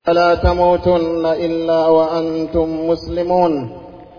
فلا تموتن إلا وأنتم مسلمون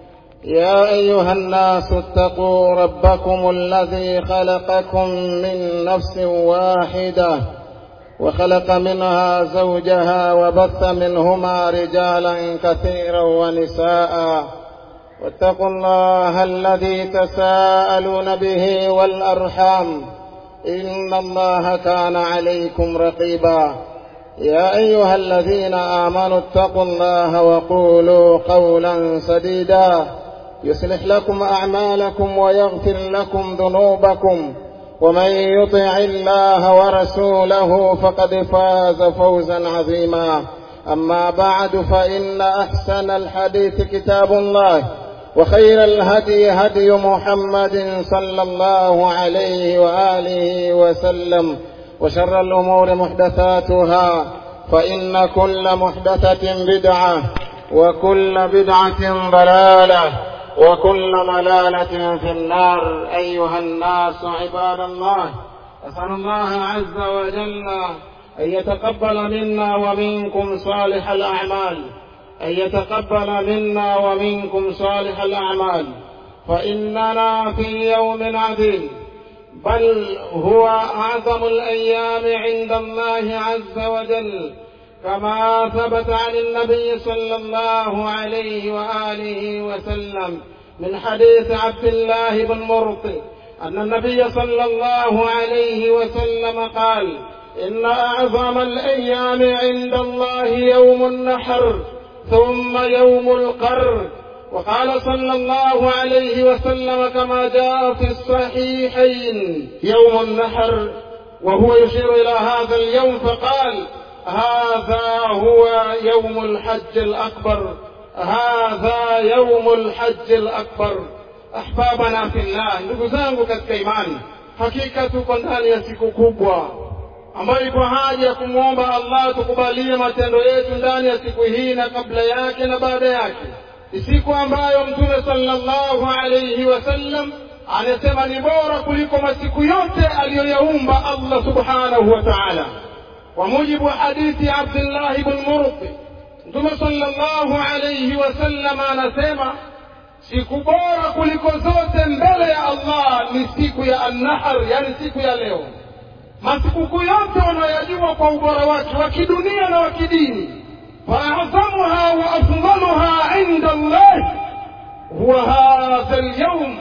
يا أيها الناس اتقوا ربكم الذي خلقكم من نفس واحدة وخلق منها زوجها وبث منهما رجالا كثيرا ونساء واتقوا الله الذي تساءلون به والأرحام إن الله كان عليكم رقيبا يا أيها الذين آمنوا اتقوا الله وقولوا قولا سديدا يصلح لكم أعمالكم ويغفر لكم ذنوبكم ومن يطع الله ورسوله فقد فاز فوزا عظيما أما بعد فإن أحسن الحديث كتاب الله وخير الهدي هدي محمد صلى الله عليه وآله وسلم وشر الأمور محدثاتها فإن كل محدثة بدعة وكل بدعة ضلالة وكل ضلالة في النار أيها الناس عباد الله أسأل الله عز وجل أن يتقبل منا ومنكم صالح الأعمال أن يتقبل منا ومنكم صالح الأعمال فإننا في يوم عظيم بل هو أعظم الأيام عند الله عز وجل كما ثبت عن النبي صلى الله عليه وآله وسلم من حديث عبد الله بن مرطي أن النبي صلى الله عليه وسلم قال إن أعظم الأيام عند الله يوم النحر ثم يوم القر وقال صلى الله عليه وسلم كما جاء في الصحيحين يوم النحر وهو يشير إلى هذا اليوم فقال هذا هو يوم الحج الأكبر هذا يوم الحج الأكبر أحبابنا في الله ndugu zangu katika imani hakika tuko ndani ya siku kubwa ambayo ipo haja ya kumwomba Allah tukubalie matendo yetu ndani ya siku hii na kabla yake na baada yake ni siku ambayo mtume sallallahu alayhi wasallam anasema ni bora kuliko masiku yote aliyoyaumba Allah subhanahu wa ta'ala kwa mujibu wa hadithi ya Abdullah ibn Murti mtume sallallahu alayhi wasallam anasema siku bora kuliko zote mbele ya Allah ni siku ya an-nahr yani siku ya leo masikukuu yote wanayajua kwa ubora wake wa kidunia na wa kidini فأعظمها وأفضلها عند الله هو هذا اليوم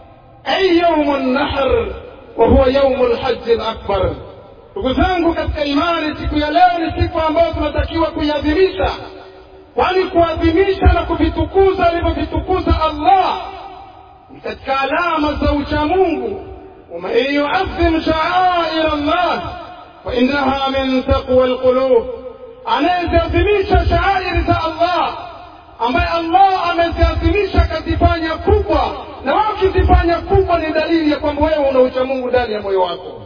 أي يوم النحر وهو يوم الحج الأكبر ndugu zangu katika imani siku ya leo ni siku ambayo tunatakiwa kuiadhimisha kwani kuadhimisha na kuvitukuza alivyovitukuza allah ni katika alama za uchamungu waman yuadhim shaair allah fainaha min taqwa lqulub anayeziadhimisha shaairi za Allah ambaye Allah ameziadhimisha akazifanya kubwa, na wewe ukizifanya kubwa ni dalili ya kwamba wewe una ucha Mungu ndani ya moyo wako.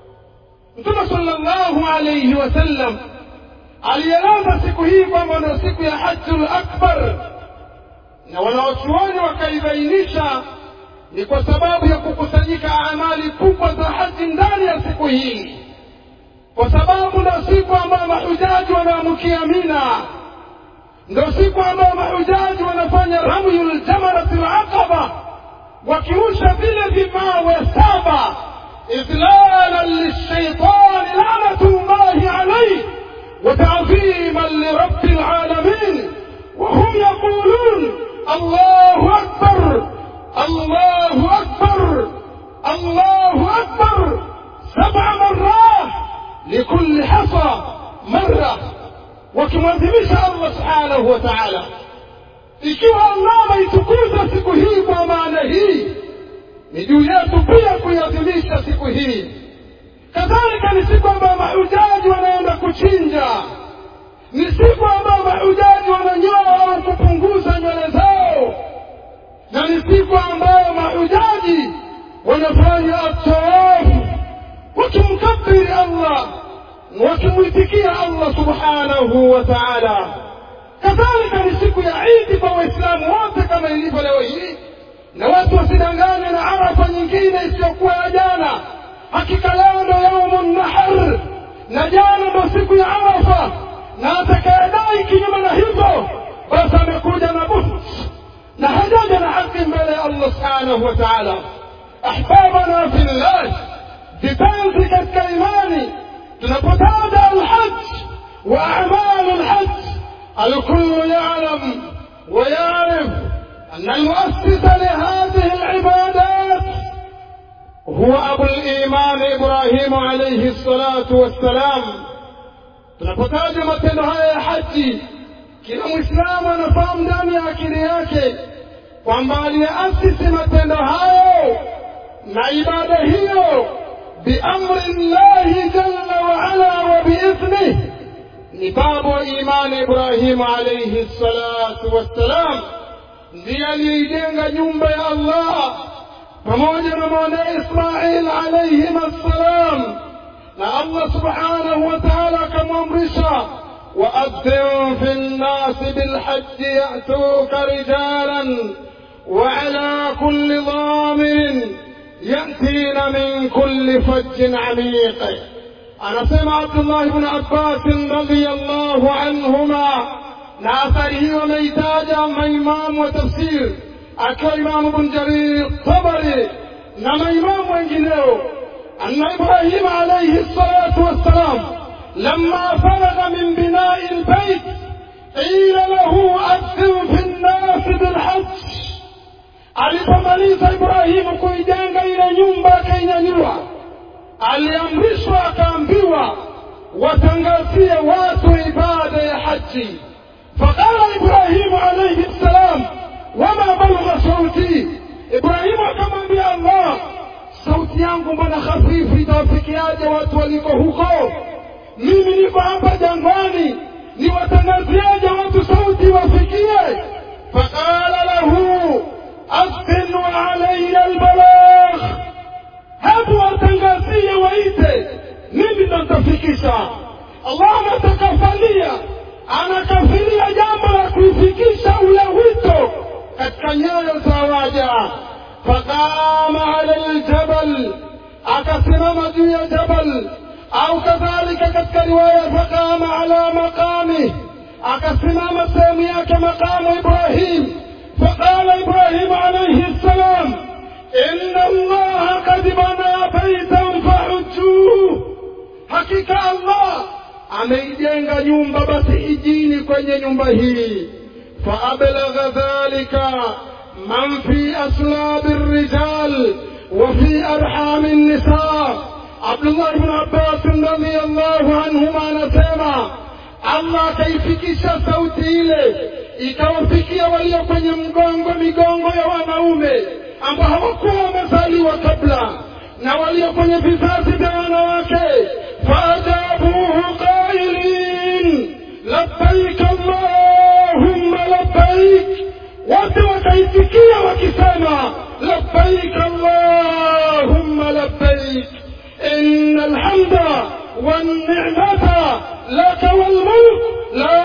Mtume sallallahu alayhi wasallam alieleza siku hii kwamba ndio siku ya hajjul akbar, na wanawachuoni wakaibainisha ni kwa sababu ya kukusanyika amali kubwa za haji ndani ya siku hii kwa sababu ndo siku ambayo mahujaji wanaamkia Mina, ndo siku ambayo mahujaji wanafanya ramyul jamarati laqaba, wakiusha vile vimawe saba idlalan lishaitani lanatullahi alayhi وتعظيما لرب العالمين وهم يقولون الله أكبر الله أكبر الله أكبر سبع مرات لكل حصى مرة wakimwadhimisha Allah subhanahu wa ta'ala. Ikiwa Allah ameitukuza siku hii kwa maana hii, ni juu yetu pia kuiadhimisha siku hii. Kadhalika ni siku ambayo mahujaji wanaenda kuchinja, ni siku ambayo mahujaji wananyoa au kupunguza nywele zao, na ni siku ambayo mahujaji wanafanya atawafu wakimkabiri Allah wakimwitikia Allah subhanahu wa ta'ala. Kadhalika ni siku ya Idi kwa Waislamu wote kama ilivyo leo hii, na watu wasidanganywe na Arafa nyingine isiyokuwa ya jana. Hakika leo ndo yaumu nahar, na jana ndo siku ya Arafa. na atakayedai kinyume na hivyo basi amekuja na buht na hajaja na haki mbele ya allah subhanahu wa taala ahbabana fillah vipenzi katika imani tunapotaja alhaj wa amalu lhaj الكل يعلم ويعرف أن المؤسس لهذه العبادات هو أبو الإيمان إبراهيم عليه الصلاة والسلام tunapotaja matendo haya ya haji kila mwislamu anafahamu ndani ya akili yake kwamba aliyeasisi matendo hayo na ibada hiyo biamri llahi jalla waala wa biidhnih ni baba wa imani ibrahimu alaihi salatu wassalam ndiye aliyeijenga nyumba ya allah pamoja na mwanaye ismail alaihim assalam na allah subhanahu wa taala akamwamrisha waadhin fi nnasi bilhaji yatuka rijalan وعلى كل ضامر يأتين من كل فج عميق anasema abdullah bnu abbasin radiallahu anhuma na athari hiyo wameitaja maimamu wa tafsir akiwa imamu bn jarir tabari na maimamu wengineo anna ibrahima alaihi salatu wassalam lama faragha min binai lbait qila lahu adhin fi nnasi bilhaj alipomaliza ibrahimu kuijenga ile nyumba akainyanyua aliamrishwa akaambiwa watangazie watu ibada ya haji faqala ibrahimu alaihi ssalam wama balugha sauti ibrahimu akamwambia allah sauti yangu mbona hafifu itawafikiaje watu waliko huko mimi niko hapa jangwani niwatangazieje watu sauti wafikie faqala lahu askin alaya albalagh hebu watangazie waite mimi ndo nitafikisha allah anatakafalia anakafilia jambo la kuifikisha ule wito katika nyoyo za waja faqama ala ljabal akasimama juu ya jabal au kadhalika katika riwaya faqama ala maqamih akasimama sehemu yake maqamu ibrahim faqala ibrahimu alaihi ssalam إن الله قد بنى بيتا فحجوه hakika allah ameijenga nyumba basi ijini kwenye nyumba hii faablagha dhalika man fi aslabi rijal wa fi arhami nisa abdullah bnu abbasin radiallahu anhuma anasema allah akaifikisha sauti ile ikawafikia walio kwenye mgongo migongo ya wanaume ambao hawakuwa wamezaliwa kabla na walio kwenye vizazi vya wanawake faajabuhu qailin labbaik allahumma labbaik wote wakaitikia wakisema labbaik allahumma labbaik ina alhamda والنعمة لك والملك لا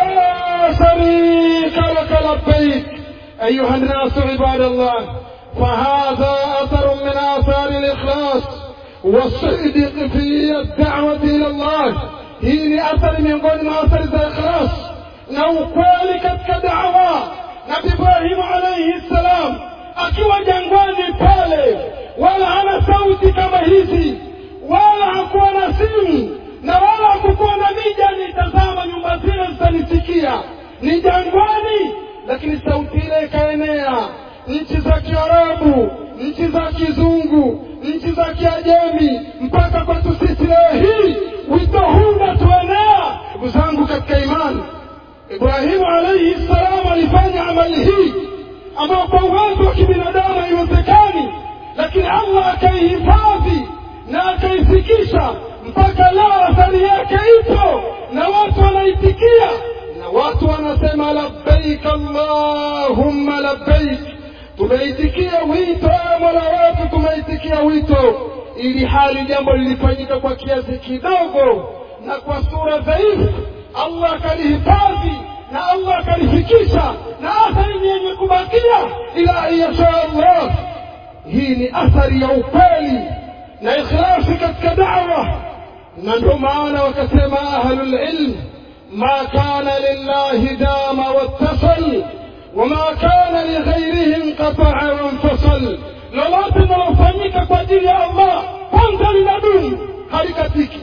شريك لك لبيك أيها الناس عباد الله فهذا أثر من آثار الإخلاص والصدق في الدعوة إلى الله hii ni athari miongoni mwa athari za ikhlas na ukweli katika dawa nabi ibrahimu alaihi ssalam akiwa jangwani pale wala hana sauti kama hizi wala hakuwa na simu na wala hakukuwa na mija nitazama nyumba zile zitanisikia ni jangwani lakini sauti ile ikaenea nchi za kiarabu nchi za kizungu nchi za kiajemi mpaka kwetu sisi leo hii wito huu unatuenea ndugu zangu katika imani ibrahimu alaihi ssalam alifanya amali hii ambayo kwa uwezo wa kibinadamu haiwezekani lakini allah akaihifadhi na akaifikisha mpaka leo athari yake ipo na watu wanaitikia na watu wanasema labbaik allahumma labbaik tumeitikia wito ya mola wetu tumeitikia wito ili hali jambo lilifanyika kwa kiasi kidogo na kwa sura dhaifu allah akalihifadhi na allah akalifikisha na athari ni yenye kubakia ila an yasha allah hii ni athari ya ukweli na ikhlasi katika dawa na ndio maana wakasema ahlulilm ما كان لله دام واتصل وما كان لغيره انقطع وانفصل lolote linalofanyika kwa ajili ya allah kwanza linadumu halikatiki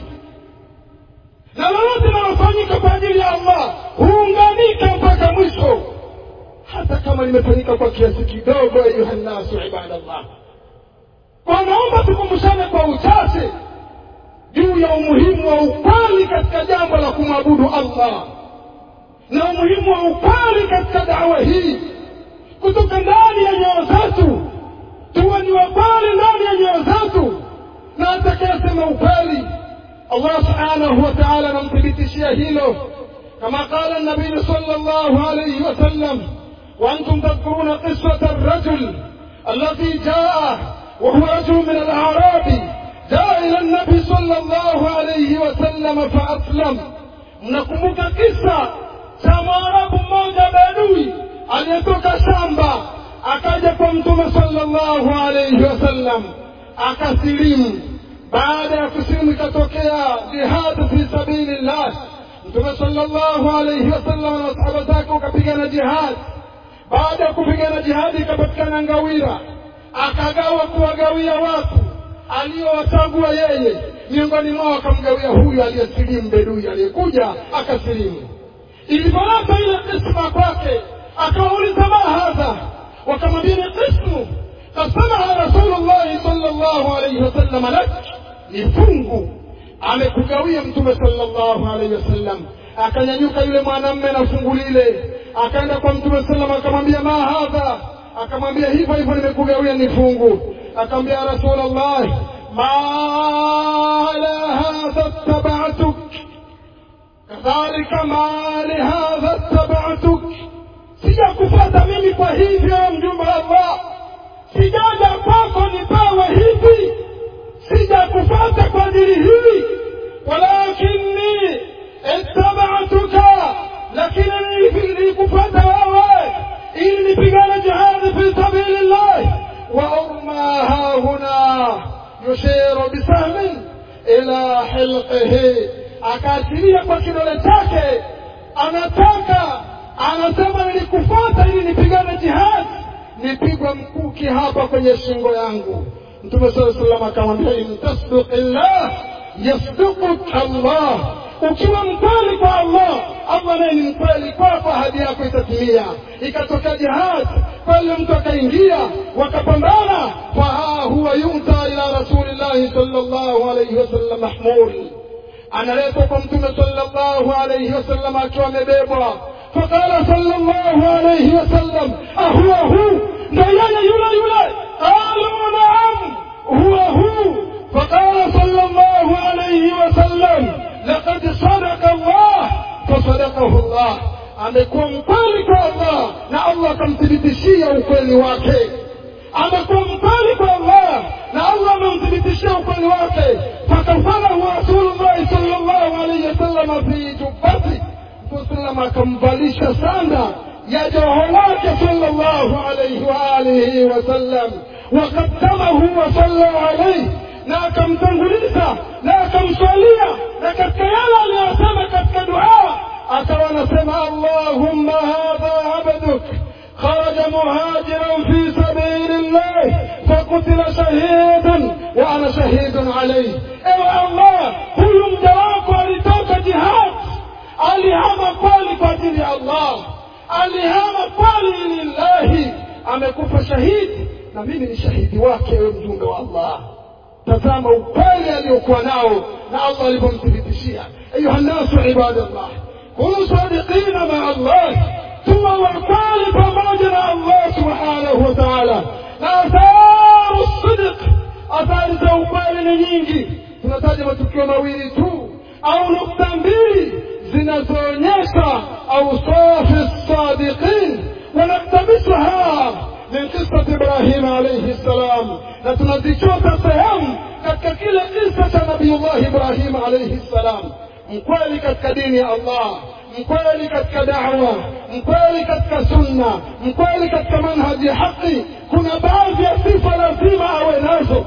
na lolote linalofanyika kwa ajili ya allah huunganika mpaka mwisho hata kama limefanyika kwa kiasi kidogo ayuha nnasu ibadallah wanaomba tukumbushane kwa uchache juu ya umuhimu wa ukweli katika jambo la kumwabudu allah na umuhimu wa ukweli katika dawa hii kutoka ndani ya nyoyo zetu tuwe ni wakweli ndani ya nyoyo zetu na atakayesema ukweli allah subhanahu wa taala anamthibitishia hilo kama qala nabiyu sala llahu alaihi wasallam وأنتم تذكرون قصة الرجل الذي جاء وهو رجل من الأعراب جاء إلى النبي صلى الله عليه وسلم فأسلم mnakumbuka kisa cha mwarabu mmoja bedui aliyetoka shamba akaja kwa mtume sallallahu alaihi wasallam akasilimu baada ya kusilimu ikatokea jihadu fi sabilillah mtume sallallahu alaihi wasallam na masahaba zake wakapigana jihadi baada ya kupigana jihadi ikapatikana ngawira akagawa kuwagawia watu aliyowachagua yeye miongoni mwao akamgawia huyu aliyesilimu bedui aliyekuja akasilimu ilipoleta ile kisma kwake akawauliza ma hadha wakamwambia ni kismu kasamaha rasulullahi sala llahu alaihi wasallam lak ni fungu amekugawia mtume sala llahu alaihi wasallam akanyanyuka yule mwanamme na fungu lile akaenda kwa mtume salam akamwambia ma hadha akamwambia hivyo hivyo nimekugawia ni fungu akamwambia rasulllah ma ala hadha tabatuk kadhalika ma lihadha tabatuk sijakufata mimi kwa hivyo mjumbe wa allah sijaja kwako nipewe hivi sijakufata kwa ajili hili walakinni ittabatuka lakini nilikufata wewe ili nipigane jihadi fi sabili llahi wa urma hahuna yushiru bisahmin ila hilqihi akaashiria kwa kidole chake anataka anasema nilikufata ili nipigane jihadi nipigwe mkuki hapa kwenye shingo yangu mtume saa salam akamwambia in tasduq llah yasdukuk allah ukiwa mkweli kwa allah allah naye ni mkweli kwako ahadi yako itatimia ikatokea jihad kweli mtu akaingia wakapambana faha huwa yuta ila rasulillahi sala llahu alaihi wasallam mahmul analetwa kwa mtume sala llahu alaihi wasallam akiwa amebebwa faqala sala llahu alaihi wasallam ahuwa hu ndo yeye yule yule qalu naam huwa hu faqala sala llahu alaihi wasallam لقد صدق الله فصدقه الله amekuwa mkweli kwa allah na allah akamthibitishia ukweli wake amekuwa mkweli kwa allah na allah amemthibitishia ukweli wake fakafalahu rasulullahi sal llahu alaihi wasalama fi jubati mtusalam akamvalisha sanda ya joho wake sal llahu alaihi waalihi wasallam wakadamahu wasalla alaihi na akamtanguliza na akamswalia na katika yale aliyosema katika dua akawa anasema allahumma hadha abduk خرج مهاجرا في سبيل الله فقتل شهيدا وانا شهيد عليه ايوه الله huyu mja wako alitoka jihad alihama kweli kwa ajili ya allah alihama kweli lillahi amekufa shahidi na mimi ni shahidi wake ewe mjumbe wa allah tazama ukweli aliyokuwa nao na allah alivyomthibitishia ayuha nnasu ibadallah kunu sadiqina maa allah tuwe wakweli pamoja na allah subhanahu wa taala na atharu sidiq athari za ukweli ni nyingi tunataja matukio mawili tu au nukta mbili zinazoonyesha ausafi sadiqin wanaktabisha من قصة إبراهيم عليه السلام نتنزيشوتا سهم katika kile kisa cha nabiyullah ibrahim alaihi ssalam mkweli katika dini ya allah mkweli katika dawa mkweli katika sunna mkweli katika manhaji ya haqi kuna baadhi ya sifa lazima awe nazo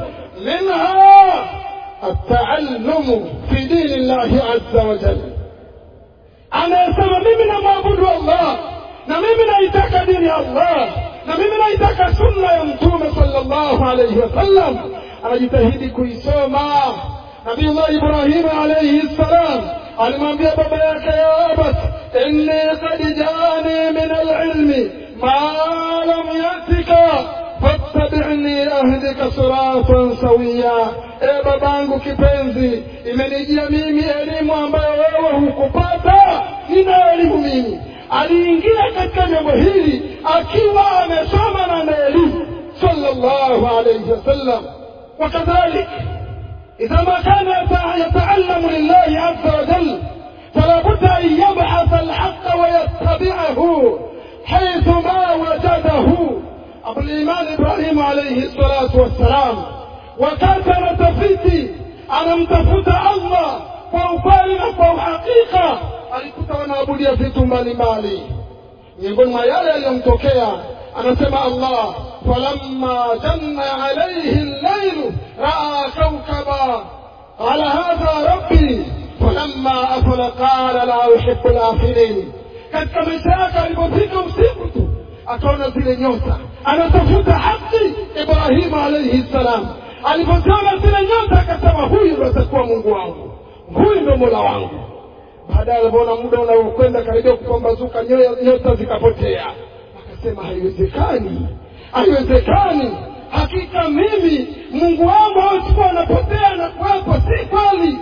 minha التعلم في دين الله عز وجل anayesema mimi namwabudu allah na mimi naitaka dini ya allah na mimi naitaka sunna ya mtume sallallahu alaihi wasallam anajitahidi kuisoma nabiullah ibrahimu alaihi ssalam alimwambia baba yake ya abat inni kad jaani min alilmi ma lam yatika fattabi'ni ahdika siratan sawiya e babangu kipenzi imenijia mimi elimu ambayo wewe hukupata nina elimu mimi aliingia katika jambo hili akiwa amesoma na na elimu sallallahu alayhi wasallam وكذلك إذا ما كان يتعلم لله عز وجل فلا بد أن يبحث الحق ويتبعه حيث ما وجده أبو الإيمان إبراهيم عليه الصلاة والسلام wakati anatafiti anamtafuta allah kwa ukweli na kwa uhakika alikuta wanaabudia vitu mbalimbali miongoni mwa yale yaliyomtokea anasema allah falamma janna alaihi llailu raa kaukaba qala hadha rabbi falamma afala qala la uhibu lafilin katika maisha yake alipofika usiku tu akaona zile nyota anatafuta haki ibrahimu alaihi ssalam alipoziona zile nyota akasema huyu ndo atakuwa mungu wangu huyu ndo mola wangu baadaye alipoona muda unaokwenda karibia kupambazuka nyota zikapotea akasema haiwezekani haiwezekani hakika mimi mungu wangu hawechukua anapotea na kuwepo si kweli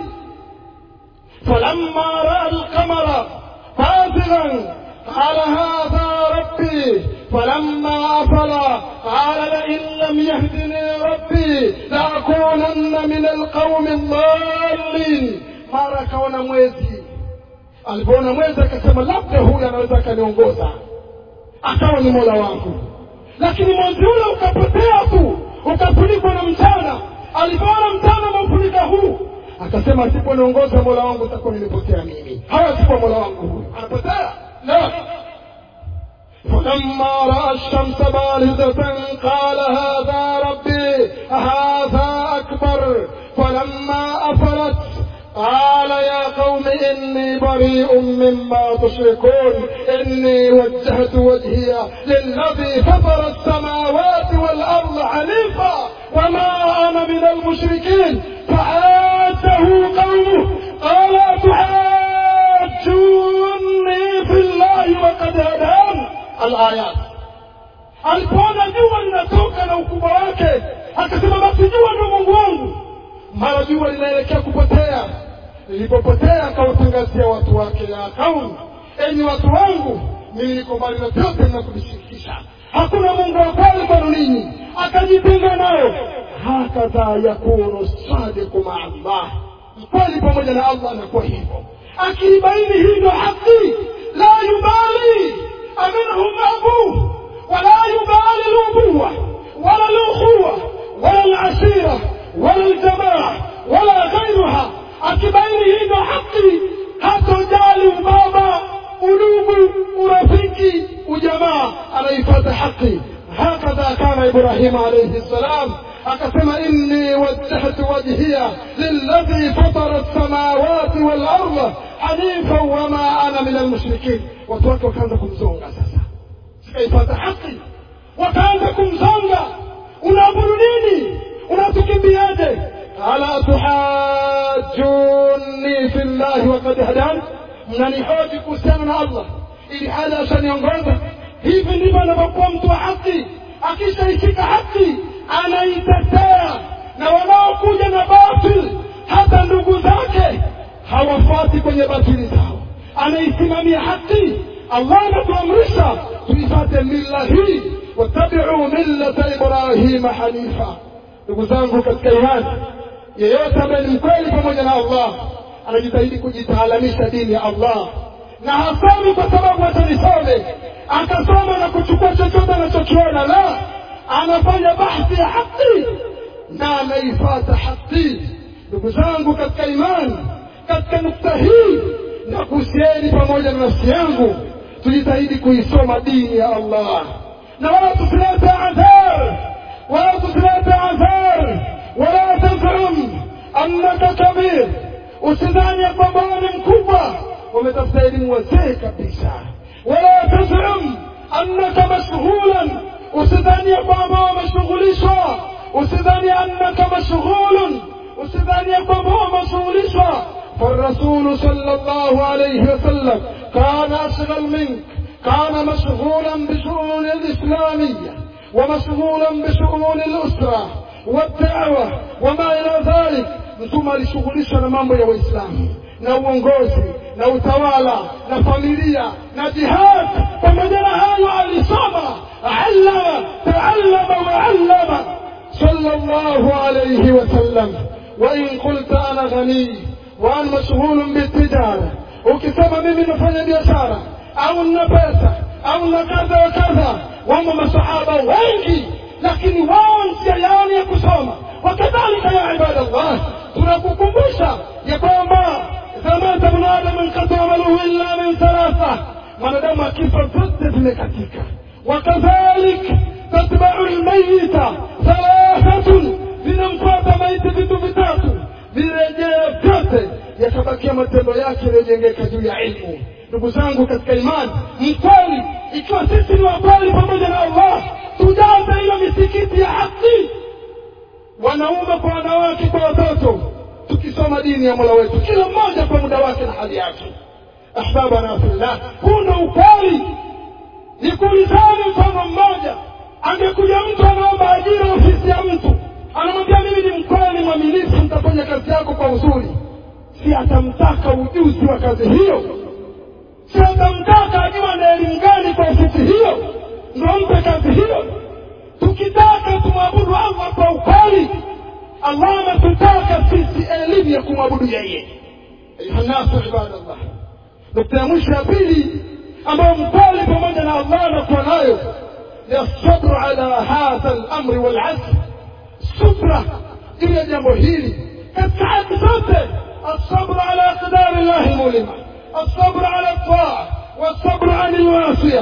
falamma raa lqamara bazigan قال هذا ربي فلما أفل قال لئن لم يهدني ربي لأكونن من القوم الضالين mara akaona mwezi alipoona mwezi akasema labda huyu anaweza akaniongoza akawa ni mola wangu lakini mwezi ule ukapotea tu ukafunikwa na mchana alipoona mchana umeufunika huu akasema asiponiongoza mola wangu utakuwa nimepotea mimi hawa sikuwa mola wangu huyu anapotea لا فلما راى الشمس بارزه قال هذا ربي هذا اكبر فلما افلت قال يا قوم اني بريء مما تشركون اني وجهت وجهي للذي فطر السماوات والارض حنيفا وما انا من المشركين فعاده قومه قال تحاجوني في الله وقد هدان الآيات alipoona jua linatoka na ukubwa wake akasema basi jua ndo mungu wangu mara jua linaelekea kupotea lilipopotea akawatangazia watu wake ya kaumu enyi watu wangu mimi niko mbali na vyote mnakunishirikisha hakuna mungu wa kweli kwenu ninyi akajitenga nayo hakadha yakunu sadiku maa allah mkweli pamoja na allah anakuwa hivyo akiibaini hii ndo haki la yubali aminhum abuh wala yubali lubuwa wala lukhuwa wala lashira wala ljamaa wala ghairuha akibaini hii ndo haki hatojali ubaba udugu urafiki ujamaa anaifata haki hakadha kana ibrahimu alaihi ssalam akasema inni wajjahtu wajhiya lilladhi fatara lsamawati walarda hanifan wama ana min almushrikin watu wake wakaanza kumzonga sasa sikaipata haki wakaanza kumzonga unaabudu nini unatukimbiaje ala tuhajuni fi llahi wakad hadani mnanihoji kuhusiana na allah ili hali ashaniongoza hivi ndivyo anavyokuwa mtu wa haki akishaishika haki anaitetea na wanaokuja na batil hata ndugu zake hawafuati kwenye batili zao anaisimamia haki allah anatuamrisha tuifate milla hii wattabiu millata ibrahima hanifa ndugu zangu katika imani yeyote ambaye ni mkweli pamoja na allah anajitahidi kujitaalamisha dini ya allah na hasomi kwa sababu atanisome akasoma na kuchukua chochote anachokiona la anafanya bahthi ya haki na anaifata haki ndugu zangu katika imani katika nukta hii na kuhusieni pamoja na nafsi yangu tujitahidi kuisoma dini ya allah na wala tusilete adhar wala tusilete adhar wala tazum annaka kabir usidhani ya kwamba ni mkubwa wametafuta elimu wazee kabisa wala tazum annaka mashghulan usidhania kwamba wameshughulishwa usidhania annaka mashghulun usidhania kwamba wameshughulishwa فالرسول صلى الله عليه وسلم كان أشغل منك كان مشغولا بشؤون الإسلامية ومشغولا بشؤون الأسرة والدعوة وما إلى ذلك mtume alishughulishwa na mambo ya waislamu na uongozi na utawala na familia na jihad pamoja na hayo alisoma allama taallama waallama sallallahu alayhi wasallam wain qulta ana ghanii wa ana mashghulun bitijara ukisema mimi nafanya biashara au nina pesa au na kadha wa kadha wamo masahaba wengi lakini wao njia yao ya kusoma wakadhalika ya ibadallah tunakukumbusha ya kwamba zamata bnu adam inqata amaluhu illa min thalatha mwanadamu akifa zote zimekatika wakadhalik tatbau lmayita thalathatun vinamfuata maiti vitu vitatu virejea vyote yatabakia matendo yake yaliyojengeka juu ya ilmu ndugu zangu katika imani mkweli ikiwa sisi ni wakweli pamoja na allah tujaze hiyo misikiti ya haki wanaume kwa wanawake kwa watoto tukisoma dini ya mola wetu kila mmoja kwa muda wake na hali yake ahbabana fillah huu ndo ukweli nikuulizani mfano mmoja angekuja mtu anaomba ajira ofisi ya mtu anamwambia mimi ni mkweli mwaminifu mtafanya kazi yako kwa uzuri si atamtaka ujuzi wa kazi hiyo si atamtaka ajua na elimu gani kwa ofisi hiyo ndo mpe kazi hiyo tukitaka tumwabudu allah kwa ukweli allah ametutaka sisi elimu ya kumwabudu yeye ayuhannasu ibadallah nukta ya mwisho ya pili ambayo mkweli pamoja na allah anakuwa nayo ni asabru ala hadha lamri walazm subra juu ya jambo hili katika haki zote الصبر على أقدار الله المؤلمة الصبر على الطاعة والصبر عن المعصية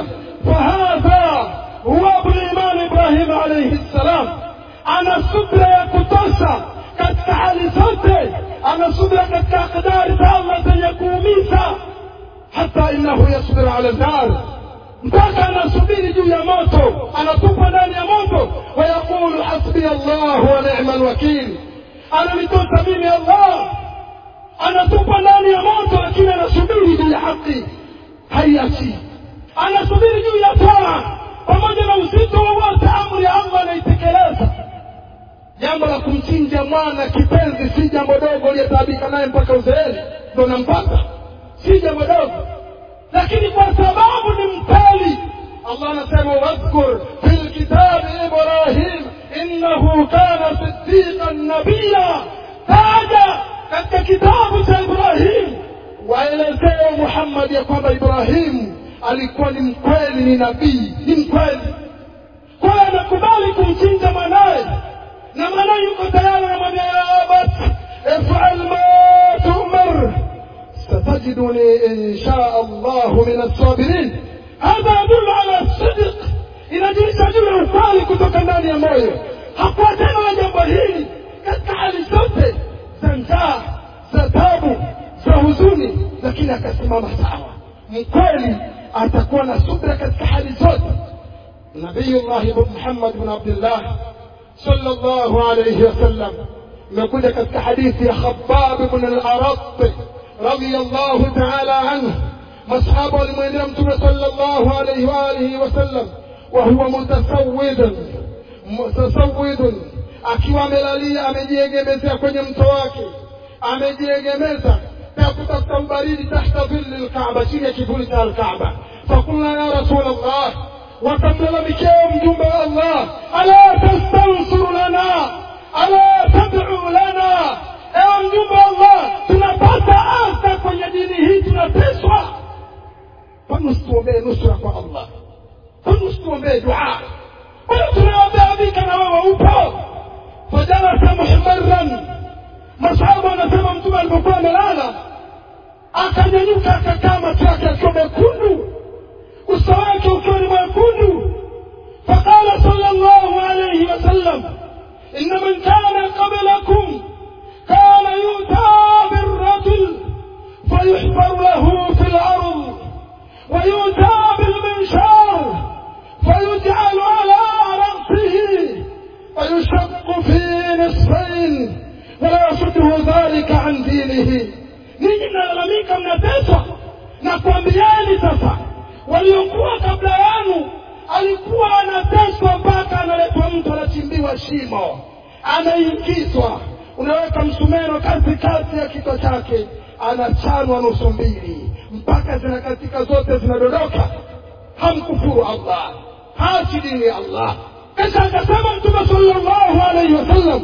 فهذا هو أبو الإمام إبراهيم عليه السلام أنا صبر يا كتوسا katika hali zote anasubira katika akdari za allah zenye kuumiza hata innahu yasbiru ala nar mpaka anasubiri juu ya moto anatupa ndani ya moto wayaqulu hasbiya llah wa nima lwakil ananitosa mimi allah anatupa ndani ya moto lakini anasubiri juu ya haki haiachi anasubiri juu ya taa pamoja na uzito wowote amri ya allah anaitekeleza jambo la kumchinja mwana kipenzi si jambo dogo uliyetaabika naye mpaka uzeeni ndo nampata si jambo dogo lakini kwa sababu ni mkali allah anasema wadhkur fi lkitabi ibrahim innahu kana sidiqan nabiya taja katika kitabu cha ibrahim waelezee muhammad ya kwamba ibrahimu alikuwa ni mkweli ni nabii ni mkweli kwayo anakubali kumchinja mwanaye na mwanaye yuko tayari anamwambia ya abat ifal ma tumar satajiduni insha allahu min alsabirin hadha yadulu ala sidiq inajulisha juu ya ukweli kutoka ndani ya moyo hakuwa tena na jambo hili katika hali zote za njaa za tabu za huzuni lakini akasimama sawa mkweli atakuwa na subra katika hali zote nabiyullahi muhammad bn abdillah sallallahu alayhi wasallam imekuja katika hadithi ya khabab bn al-arat radiyallahu ta'ala anhu masahaba walimwendea mtume sallallahu alayhi wa alihi wasallam wa huwa mutasawwidun mutasawwidun akiwa amelalia amejiegemezea kwenye mto wake amejiegemeza na kutafuta ubaridi tahta dhilli lkaaba chini ya kivuli cha alkaaba fakulna ya rasul allah wakamlalamikia mjumbe wa allah ala tastansuru lana ala tadcu lana ewe mjumbe wa allah tunapata adha kwenye dini hii tunateswa kwani usituombee nusura kwa allah kwani usituombee dua kwani tunaombea vika na wewe upo fajalasa muhmaran masahaba wanasema mtume alipokuwa amelala akanyanyuka akakaa macho yake akiwa mekundu uso wake ukiwa ni mwekundu faqala sala llahu alaihi wasallam inna man kana qablakum kana yuta birrajul fayuhbaru lahu fi فيؤتى بالمنشار فيجعل على رأسه فيشق في نصفين ولا يصده ذلك عن دينه ninyi mnalalamika mnateswa na kuambieni sasa waliokuwa kabla yanu alikuwa anateswa mpaka analetwa mtu anachimbiwa shimo anaingizwa unaweka msumeno katikati ya kichwa chake anachanwa nusu mbili mpaka zinakatika zote zinadondoka hamkufuru allah hachi dini ya allah kisha akasema mtume sallallahu alaihi wasallam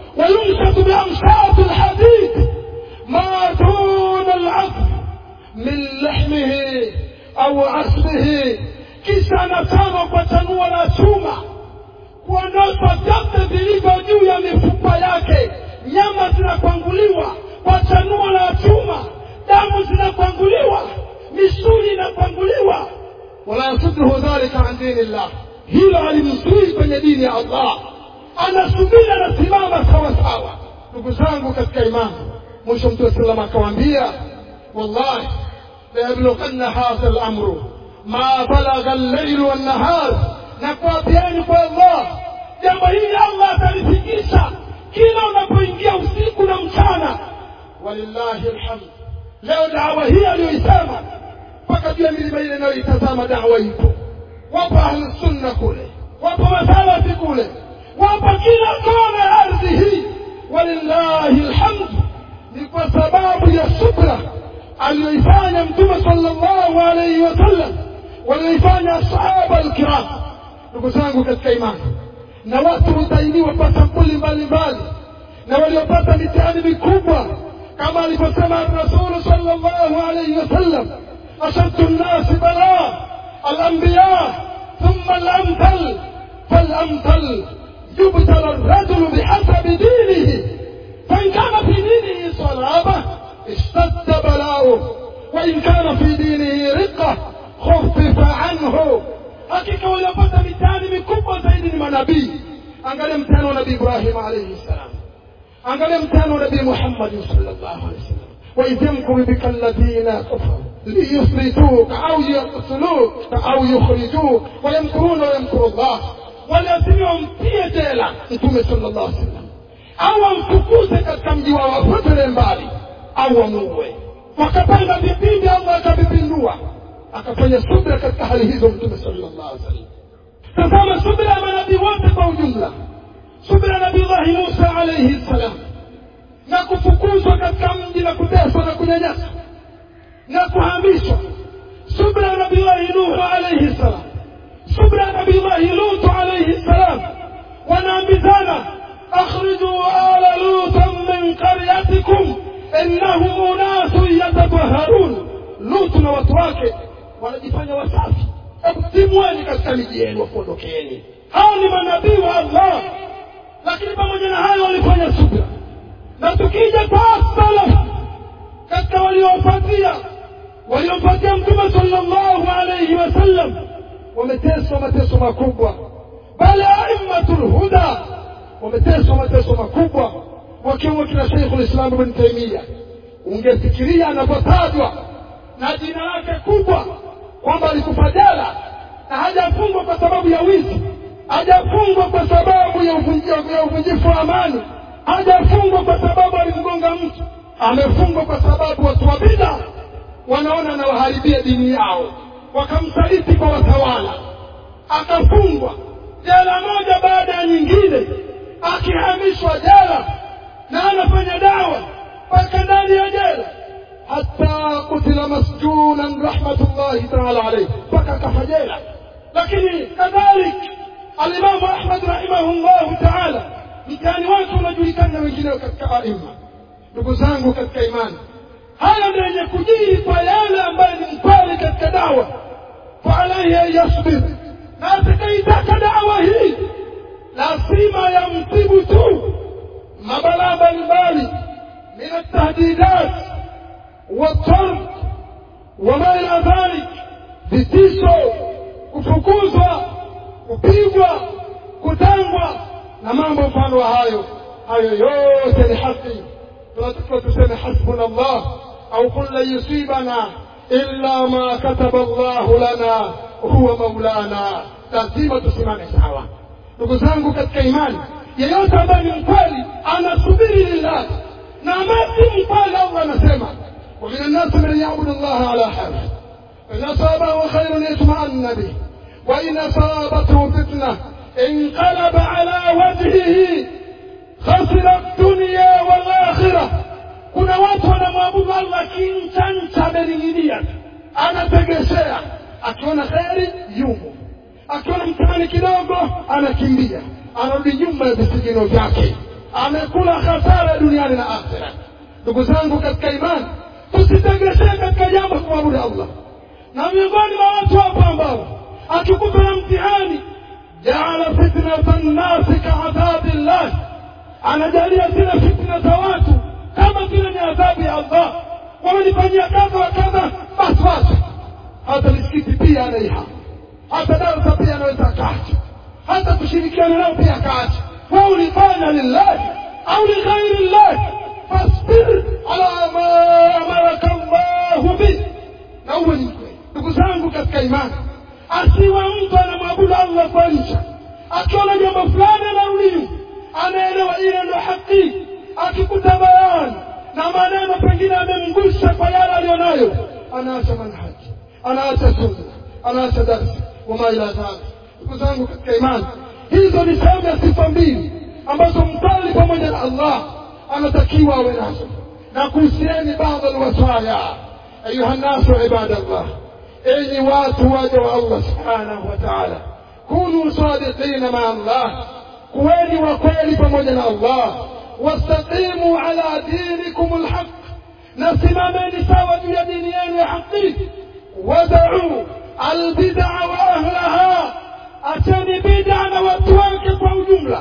ويمسك بأمشاط الحديد ما دون العظم من لحمه أو عصبه kisha anatama kwa tanua la chuma kuondoshwa vyote vilivyo juu ya mifupa yake nyama zinakwanguliwa kwa chanuo la chuma damu zinakwanguliwa misuli inakwanguliwa wala yasudduhu dhalika an dini llah hilo alimzui kwenye dini ya allah anasubiri anasimama sawa sawa ndugu zangu katika imani mwisho mtume sallam akawaambia wallahi layablughanna hadha lamru ma balagha allailu wannahar na kuapiani kwa allah jambo hili allah atalifikisha kila unapoingia usiku na mchana walillahi alhamd leo dawa hii aliyoisema mpaka juu ya milima ile inayoitazama dawa ipo wapo ahlusunna kule wapo masalafi kule wapo kila kona ya ardhi hii walillahi alhamd ni kwa sababu ya subra aliyoifanya mtume sallallahu alaihi wasallam walioifanya asahaba alkiram ndugu zangu katika imani na watu hutainiwa kwa sampuli mbalimbali na waliopata mitihani mikubwa kama alivyosema rasulu sallallahu alaihi wasallam ashaddu nnasi balaa alambiya thumma alamthal falamthal يبتلى الرجل بحسب دينه فإن كان في دينه صلابة اشتد بلاؤه وإن كان في دينه رقة خفف عنه hakika waliopata mitihani mikubwa zaidi ni manabii angalia mtihani wa nabii ibrahim alaihi ssalam angalia mtihani wa nabii muhammadin salllahu alehi wasallam waidh yamkuru bika alladhina kafaru liyuthbituka au yaktuluka au yukhrijuk wayamkuruna wayamkuru llah waliazima wamtie jela mtume sallallahu alaihi wasallam au wamfukuze katika mji wao wapotele mbali au wamuue wakapanga vipindi allah akavipindua akafanya subra katika hali hizo mtume sallallahu alaihi wasallam tazama subra ya manabii wote kwa ujumla subra ya nabillahi musa alaihi ssalam na kufukuzwa katika mji na kuteswa na kunyanyaswa na kuhamishwa subra ya nabillahi nuhu alaihi ssalam subra ya nabillahi lutu alaihi ssalam wanaambizana akhrijuu ala lutan min qaryatikum innahum unasun yatataharun lutu na watu wake wanajifanya wasafi timweni katika miji yenu wakuondokeeni hao ni manabii wa allah lakini pamoja na hayo walifanya subra na tukija kwa salaf katika waliopatia waliompatia mtume sallallahu alaihi wasallam wameteswa mateso makubwa bali aimmatul huda wameteswa mateso makubwa wakiwemo kina sheikhu lislam ibn taimia ungefikiria anapotajwa na jina lake kubwa kwamba alikufa jela na hajafungwa kwa sababu ya wizi hajafungwa kwa sababu ya uvunjifu wa amani hajafungwa kwa sababu alimgonga mtu amefungwa kwa sababu watu wa bida wanaona anawaharibia dini yao wakamsaliti kwa watawala akafungwa jela moja baada ya nyingine akihamishwa jela na anafanya dawa mpaka ndani ya jela hata kutila masjunan rahmatullahi taala alaihi mpaka akafa jela lakini kadhalik alimamu ahmad rahimahullahu taala mtihani wake unajulikana na wengineo katika aima ndugu zangu katika imani haya ndio yenye kujiri kwa yale ambayo ni mkweli katika dawa faalaihi an yasbir na atakaitaka dawa hii lazima yamtibu tu mabalaa mbalimbali min altahdidat والطرد وما إلى ذلك vitisho kufukuzwa kupigwa kutangwa na mambo mfano wa hayo hayo yote ni haki tunatakiwa tuseme hasbuna llah au qul lan yusibana illa ma kataba llahu lana huwa maulana lazima tusimame sawa ndugu zangu katika imani yeyote ambaye ni mkweli anasubiri lillahi na ambaye si mkweli allah anasema ومن الناس من يعبد الله على حرف إن أصابه خير يطمئن به وإن أصابته فتنة انقلب على وجهه خسر الدنيا والآخرة kuna watu wanamwabudu allah kinchancha amening'inia anategeshea akiona kheri yumo akiona mtihani kidogo anakimbia anarudi nyuma ya visigino vyake amekula hasara duniani na akhira ndugu zangu katika imani tusitegemee katika jambo kumwabudu allah na miongoni mwa watu hapo ambao akikuta na mtihani jaala fitnata nnasi kaadhabi llah anajalia zile fitna za watu kama vile ni adhabu ya allah wamenifanyia kadha wa kadha basi basi hata misikiti pia anaihama hata darsa pia anaweza akaacha hata kushirikiana nao pia akaacha wa ulifanya lillahi au lighairi llahi fasbir ala ma amaraka llahu bih na uwe ni mkweli ndugu zangu katika imani asiwe mtu anamwabudu allah kwa ncha akiona jambo fulani anarudi anaelewa ile ndo haki akikuta bayani na maneno pengine amemgusha kwa yale aliyonayo anaacha manhaji anaacha sunna anaacha darsi wama ila dhalik ndugu zangu katika imani hizo ni sehemu ya sifa mbili ambazo msali pamoja na allah anatakiwa awe nazo na kuhusieni baadhi alwasaya ayuha nnasu ibadallah enyi watu waja wa allah subhanahu wa taala kunu sadiqina maa allah kuweni wa kweli pamoja na allah wastaqimu ala dinikum lhaq na simameni sawa juu ya dini yenu ya haqi wadau albidaa wa ahlaha acheni bida na watu wake kwa ujumla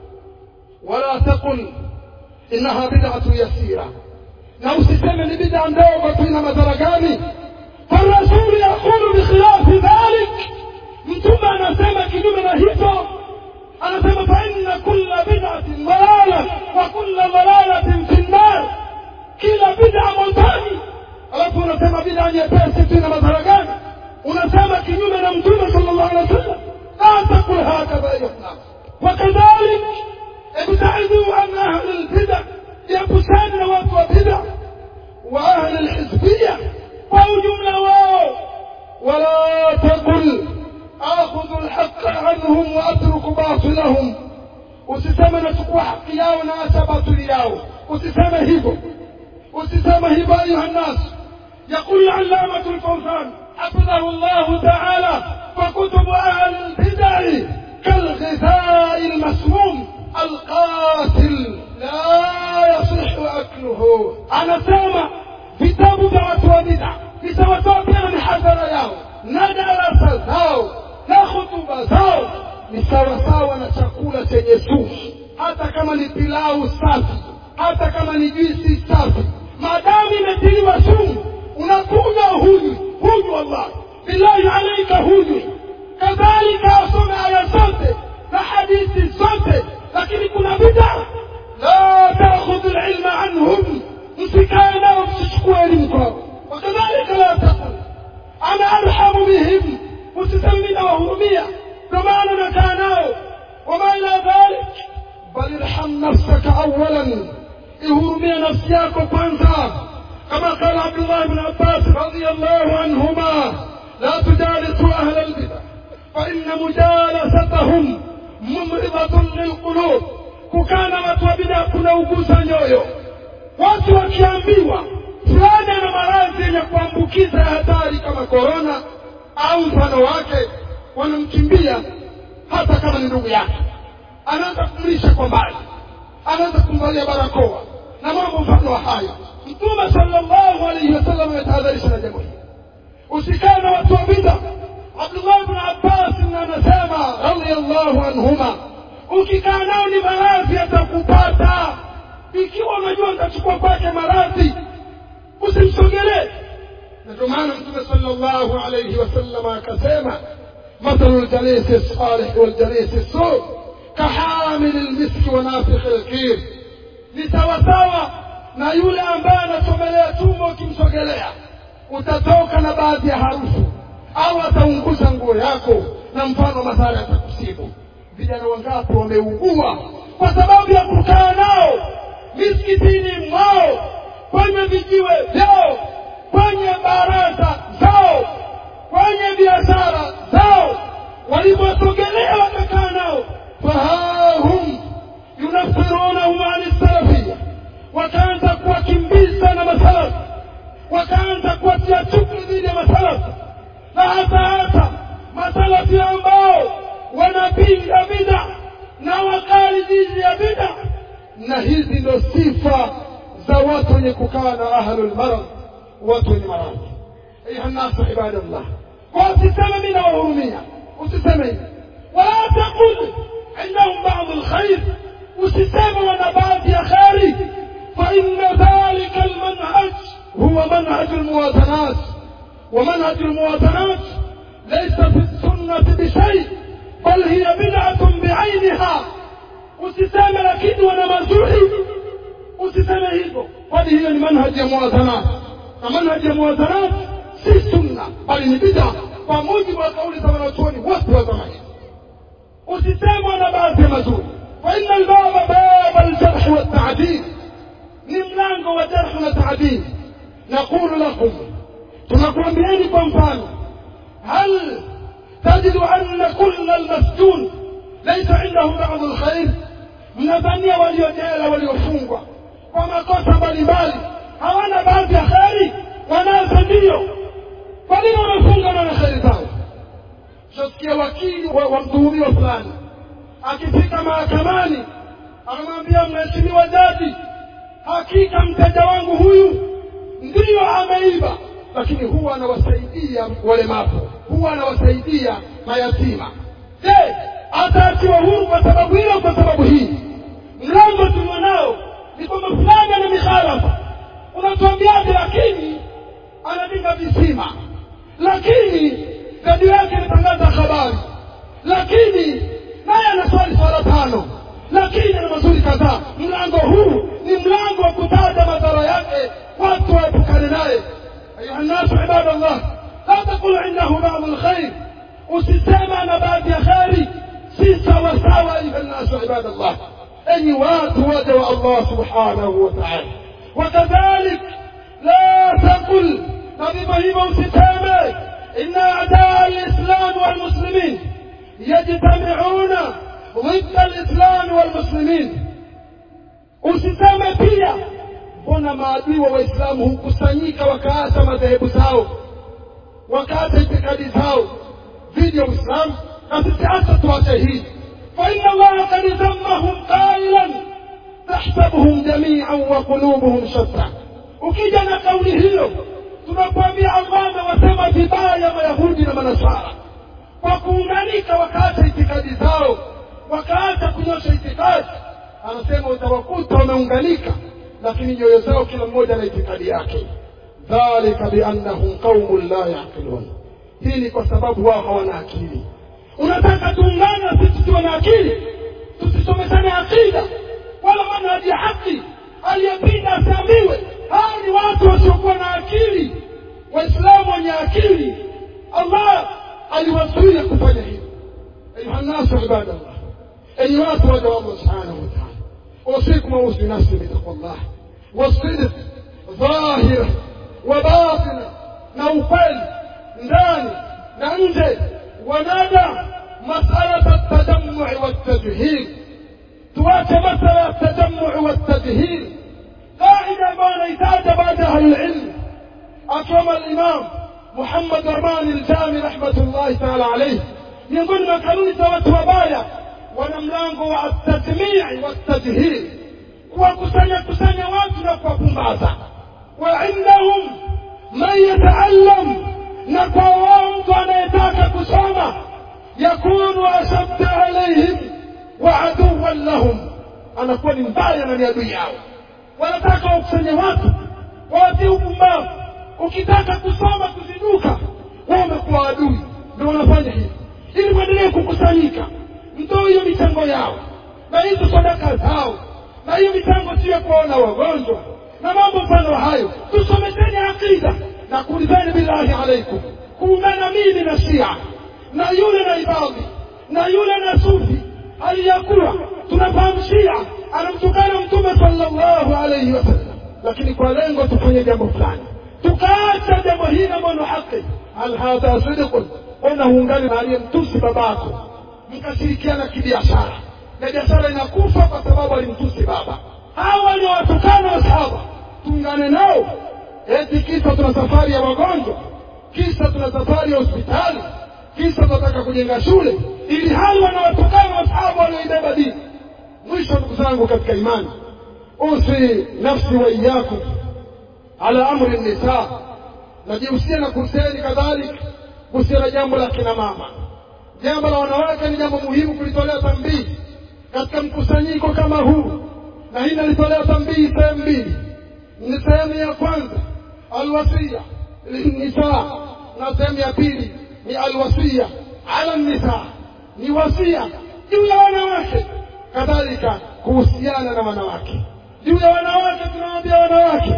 wala taqul innaha bidatu yasira na usiseme ni bida ndogo tu ina madhara gani farasulu yaqulu bikhilafi dhalik mtume anasema kinyume na hivyo anasema faina kulla bidatin dalala wa kulla dalalatin fi nnar kila bida motoni alafu unasema bida nyepesi tu ina madhara gani unasema kinyume na mtume sal llahu alehi wa sallam la takul hakadha ayuha wakadhalik ابتعدوا عن اهل البدع يبسان watu wa bid'a wa ahli alhizbiyya kwa ujumla wao wala taqul akhudhu alhaqqa anhum wa atruku batilahum usiseme nachukua haki yao na acha batili yao usiseme hivyo usiseme hivyo ayuha nnas يقول العلامة الفوزان حفظه الله تعالى فكتب أهل البدع كالغذاء المسموم القاتل لا يصح أكله أنا سامع vitabu vya watu wa bida vitawatoa pia na mihadhara yao na darasa zao na hutuba zao ni sawasawa na chakula chenye sumu hata kama ni pilau safi hata kama ni juisi safi maadamu imetiliwa sumu unakunywa hunywi hunywi wallahi billahi alaika hunywi kadhalika asome aya zote na hadithi zote lakini kuna bida la takhudhu lilma anhum msikae nao msichukue elimu kwao wakadhalika la taqul ana arhamu bihim usisemi nawahurumia ndo maana nakaa nao wama ila dhalik bal irham nafsaka awalan ihurumia nafsi yako kwanza kama qala abdullah bn abbas radiallahu anhuma la tujalisu ahla lbida faina mujalasatahum mumridatun lilqulub kukaa na watu wa bidaa kunauguza nyoyo watu wakiambiwa fulani ana maradhi yenye kuambukiza ya hatari kama korona au mfano wake wanamkimbia hata kama ni ndugu yake anaanza kumlisha kwa mbali anaanza kumvalia barakoa na mambo mfano wa hayo mtume sallallahu alaihi wasallam ametahadharisha na jambo hili usikae na watu wa bida abdullah bn abbas anasema radiallahu anhuma ukikaa nao ni maradhi yatakupata ikiwa unajua utachukua kwake maradhi usimsogelee na ndio maana mtume sallallahu alaihi wasallam akasema مثل الجليس الصالح والجليس السوء كحامل المسك ونافخ الكير ni sawasawa na yule ambaye anasogelea tumbo ukimsogelea utatoka na baadhi ya harufu au ataunguza nguo yako na mfano madhara yatakusibu vijana wangapi wameugua kwa sababu ya kukaa nao misikitini mwao kwenye vijiwe vyao kwenye baraza zao kwenye biashara zao waliposogelea wakakaa nao fahahum yunafirunahum ani salafia wakaanza kuwakimbiza na masalafu wakaanza kuwatia chuki dhidi ya masalafu na hata hata masalafi ambao wanapinga bida na wakali dhidi ya bida na hizi ndo sifa za watu wenye kukaa na ahlul marad watu wenye maradhi ayuha nnasu ibadallah kwa usiseme mi nawahurumia usiseme hivi wala taqul indahum badu lkhair usiseme wana baadhi ya kheri faina dhalika almanhaj huwa manhaju lmuwazanat ومنهج الموازنات ليس في السنة بشيء بل هي بدعة بعينها usiseme lakini wana mazuri usiseme hivyo kwani hiyo ni manhaji ya muwazanat na manhaji ya muwazanat si sunna bali ni bida kwa mujibu wa kauli za wanachuoni wote wa zama hizi usiseme wana baadhi ya mazuri faina albaba baba aljarhi waltaadil ni mlango wa jarhi na taadil naqulu lakum tunakuambieni kwa mfano hal tajidu anna kulla almasjun laisa indahum badu lkhair mnadhania waliojela waliofungwa kwa makosa mbalimbali hawana baadhi ya kheri wanazo ndiyo kwa nini wamefunga na kheri zao shasikia wakili wa, wa mtuhumiwa fulani akifika mahakamani anamwambia mheshimiwa jaji hakika mteja wangu huyu ndiyo ameiba lakini huwa anawasaidia walemavu huwa anawasaidia mayatima je ataachiwa huru kwa sababu hiyo kwa sababu hii mlango tulio nao ni kwamba fulani ana mikhalafa unatuambiaje lakini anajenga visima lakini redio yake inatangaza habari lakini naye anaswali swala tano lakini ana mazuri kadhaa mlango huu ni mlango wa kutaja madhara yake watu waepukane naye أيها الناس عباد الله لا تقل عنده بعض الخير usisema na baadhi ya kheri si sawasawa ayuha nnasu ibada llah enyi watu waja wa allah subhanahu wa taala wakadhalik la taqul na vivyo hivyo usiseme ina adaa lislami walmuslimin yajtamiuna ضد الإسلام والمسلمين usiseme pia mbona maadui wa waislamu hukusanyika wakaacha madhehebu zao wakaacha itikadi zao dhidi ya uislamu na sisi hata tuache hii faina allaha kad dhammahum qailan tahsabuhum jamian wa qulubuhum shatta ukija na kauli hiyo tunakwambia allah amewasema vibaya mayahudi na manasara kwa kuunganika wakaacha itikadi zao wakaacha kunyosha itikadi anasema utawakuta wameunganika lakini nyoyo zao kila mmoja na itikadi yake dhalika biannahum qaumun la yaqilun hii ni kwa sababu wao hawana akili unataka tuungane sisi tuwe na akili tusisomeshane akida wala manhaji ya haki aliyepinda asiambiwe hao ni watu wasiokuwa na akili waislamu wenye akili allah aliwazuia kufanya hivyo ayuha nnasu ibadallah enyi watu waja wa allah subhanahu wa taala اوصيكم واوصي نفسي بتقوى الله والصدق ظاهرا وباطنا نوفل ndani na nje wanada masala التجمع والتجهيل tuache masala ya التجمع والتجهيل قاعدة ambayo inahitaja baada ya ahlulilm akiwemo alimam muhammad rahman aljami rahmatullahi taala alaihi miongoni mwa kanuni za watu wabaya wana mlango wa atadmii watadhhir kuwakusanya kusanya watu na kuwapumbaza wa indahum man yataallam na kwa wao mtu anayetaka kusoma yakunu ashadda alaihim wa aduwan lahum anakuwa ni mbaya na ni adui yao wanataka wakusanye watu wawatie upumbavu ukitaka kusoma kuzinduka wao wamekuwa adui ndio wanafanya hivi ili kuendelee kukusanyika mtoe hiyo michango yao na hizo sadaka zao na hiyo michango sio kuwaona wagonjwa na mambo mfano hayo tusomesheni akida na kuulizeni billahi alaikum kuungana mimi na shia na yule na ibadhi na yule na sufi hali ya kuwa tunafahamu shia anamtukana mtume sallallahu alaihi wasallam lakini kwa lengo tufanye jambo fulani tukaacha jambo hili ambalo ni haki hal hadha sidqun ona huungani na aliyemtusi babako mkashirikiana kibiashara na biashara inakufa kwa sababu alimtusi baba hawa waliowatukana wasahaba tuungane nao eti kisa tuna safari ya wagonjwa kisa tuna safari ya hospitali kisa tunataka kujenga shule ili hali wanawatukana wasahaba walioibeba dini mwisho ndugu zangu katika imani usi nafsi wa iyakum ala amri nisa najihusia na kuhusiani kadhalika kuhusiana jambo la kina mama jambo la wanawake ni jambo muhimu kulitolea tambii katika mkusanyiko kama huu na hii nalitolea tambii sehemu mbili ni sehemu ya kwanza alwasia linnisa na sehemu ya pili ni alwasia ala nisa ni wasia juu ya wanawake kadhalika kuhusiana na wanawake juu ya wanawake tunawaambia wanawake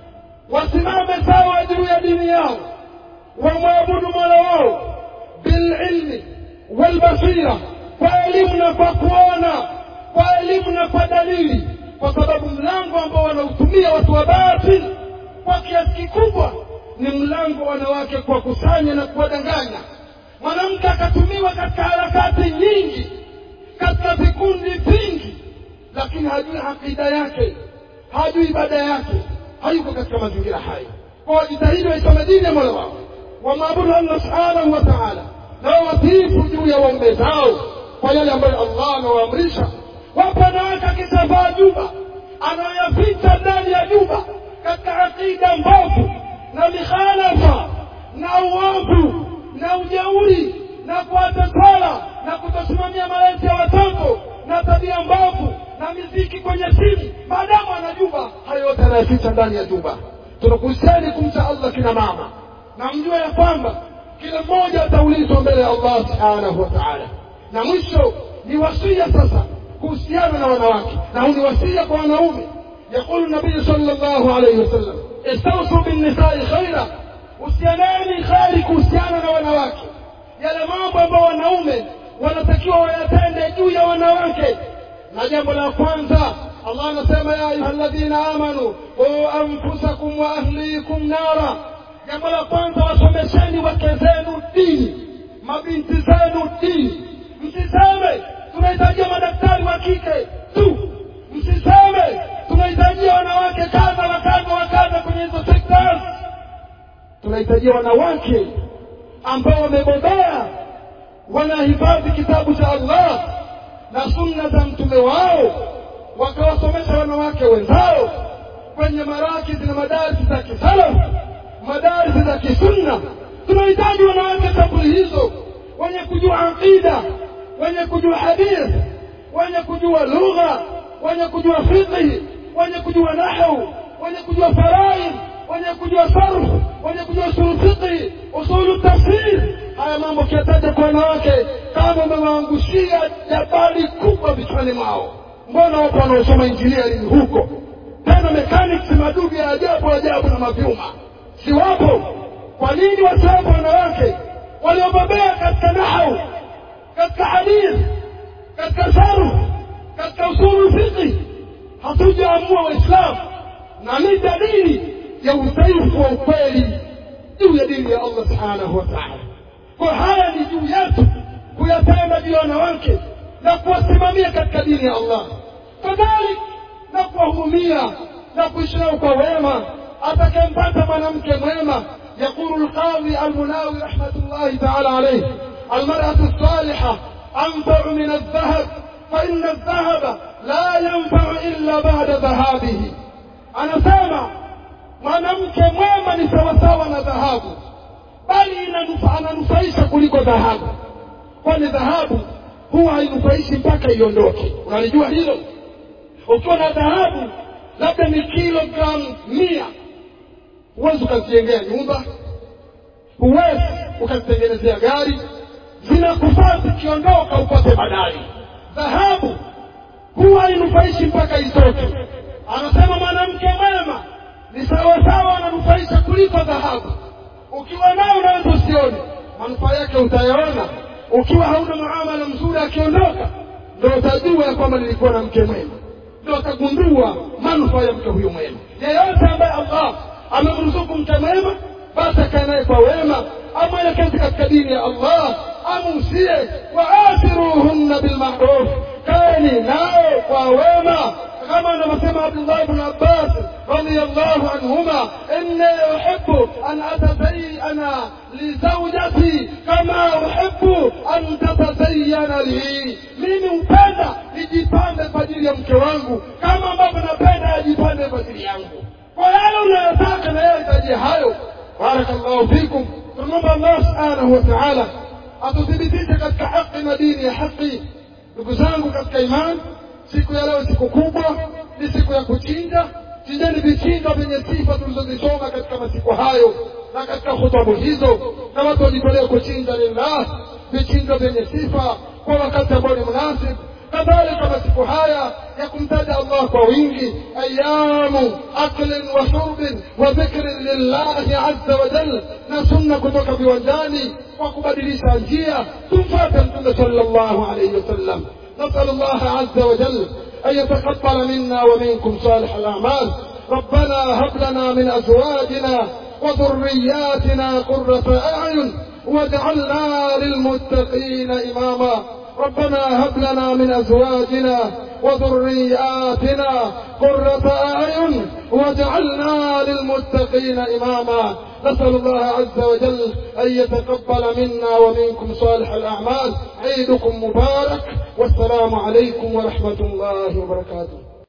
wasimame sawa juu ya dini yao wamwabudu mola wao bililmi walbasira kwa elimu na kwa kuona kwa elimu na kwa dalili kwa sababu mlango ambao wanautumia watu wa batil kwa kiasi kikubwa ni mlango wa wanawake kuwakusanya na kuwadanganya mwanamke akatumiwa katika harakati nyingi katika vikundi vingi lakini hajui akida yake hajui ibada yake hayuko katika mazingira hayo kwa wajitahidi waisome dini ya mola wao wamwabudu allah subhanahu wa taala na wawatiifu juu ya waume zao kwa yale ambayo allah anawaamrisha wapo wanawake akisavaa juba anayoyaficha ndani ya juba katika akida mbovu na mikhalafa na uovu na ujeuri na kuacha swala na kutosimamia malezi ya watoto na tabia mbovu na miziki kwenye simu maadamu anajua hayo yote anayaficha ndani ya jumba tunakuhusiani kumcha allah kina mama na mjue ya kwamba kila mmoja ataulizwa mbele ya allah subhanahu wa taala na mwisho ni wasia sasa kuhusiana na wanawake na huu ni wasia kwa wanaume yaqulu nabii sallallahu alayhi wasallam istausu binnisai khaira husianeni kheri kuhusiana na wanawake yale mambo ambayo wanaume wanatakiwa wayatende juu ya wanawake na jambo la kwanza allah anasema ya ayuha ladhina amanu quu anfusakum wa ahlikum nara jambo la kwanza wasomesheni wake zenu dini mabinti zenu dini msiseme tunahitajia madaktari wa kike tu msiseme tunahitajia wanawake kadha wa kadha wa kadha kwenye hizo sekta tunahitajia wanawake ambao wamebobea wanahifadhi kitabu cha allah na sunna za mtume wao wakawasomesha wanawake wenzao kwenye marakizi na madarisi za kisalafu madarisi za kisunna tunahitaji wanawake sampuli hizo wenye kujua aqida wenye kujua hadithi wenye kujua lugha wenye kujua fiqhi wenye kujua nahwu wenye kujua faraid wenye kujua sarf wenye kujua usulu fiqhi usulu tafsir haya mambo kiyataja kwa wanawake kama umewaangushia jabali kubwa vichwani mwao mbona wapo wanaosoma engineering huko tena mechanics madudu ya ajabu ajabu na mavyuma si wapo kwa nini wasiwapo wanawake waliobobea katika nahau katika hadithi katika sarf katika usulu fiqhi hatujaamua waislamu na ni dalili ya udhaifu wa ukweli juu ya dini ya allah subhanahu wa taala kwa haya ni juu yetu kuyapenda juu ya wanawake na kuwasimamia katika dini ya allah kadhalik na kuwahudumia na kuishi nao kwa wema atakayempata mwanamke mwema يقول القاضي المناوي رحمة الله تعالى عليه المرأة الصالحة أنفع من الذهب فإن الذهب لا ينفع إلا بعد ذهابه أنا سامع mwanamke mwema ni sawasawa na dhahabu bali ananufaisha kuliko dhahabu kwani dhahabu huwa hainufaishi mpaka iondoke unalijua hilo ukiwa na dhahabu labda ni kilogramu mia huwezi ukazijengea nyumba huwezi ukazitengenezea gari zinakufaa zikiondoka upate badali dhahabu huwa hainufaishi mpaka itoke anasema mwanamke mwema ni sawasawa ananufaisha kuliko dhahabu ukiwa nao unaweza usione manufaa yake utayaona ukiwa hauna muamala mzuri akiondoka ndo utajua ya kwamba nilikuwa na mke mwema ndo utagundua manufaa ya mke huyu mwema yeyote ambaye allah amemruzuku mke mwema basi akae naye kwa wema amwelekeze katika dini ya allah amuusie waathiruhunna bilmaruf kaeni nao kwa wema كما نسمع عبد الله بن عباس رضي الله عنهما إني أحب أن أتزين لزوجتي كما أحب أن تتزين لي mimi hupenda nijipambe kwa ajili ya mke wangu kama ambavyo napenda ajipambe kwa ajili yangu kwa yale unayotaka na yeye hitaji hayo barakallahu fikum tunamwomba allah subhanahu wa taala atuthibitishe katika haki na dini ya haki ndugu zangu katika imani siku ya leo siku kubwa ni siku ya kuchinja chinjeni vichinja vyenye sifa tulizozisoma katika masiku hayo na katika hutubu hizo na watu wajitolee kuchinja lillah vichinjo vyenye sifa kwa wakati ambao ni munasib kadhalika masiku haya ya kumtaja allah kwa wingi ayamu aklin wa shurbin wa dhikrin lillahi azza wa jal na sunna kutoka viwanjani kwa kubadilisha njia tumfate mtume sallallahu alaihi wasallam نسأل الله عز وجل أن يتقبل منا ومنكم صالح الأعمال ربنا هب لنا من أزواجنا وذرياتنا قرة أعين واجعلنا للمتقين إماما ربنا هب لنا من أزواجنا وذرياتنا قرة أعين واجعلنا للمتقين إماما نسأل الله عز وجل أن يتقبل منا ومنكم صالح الأعمال عيدكم مبارك والسلام عليكم ورحمة الله وبركاته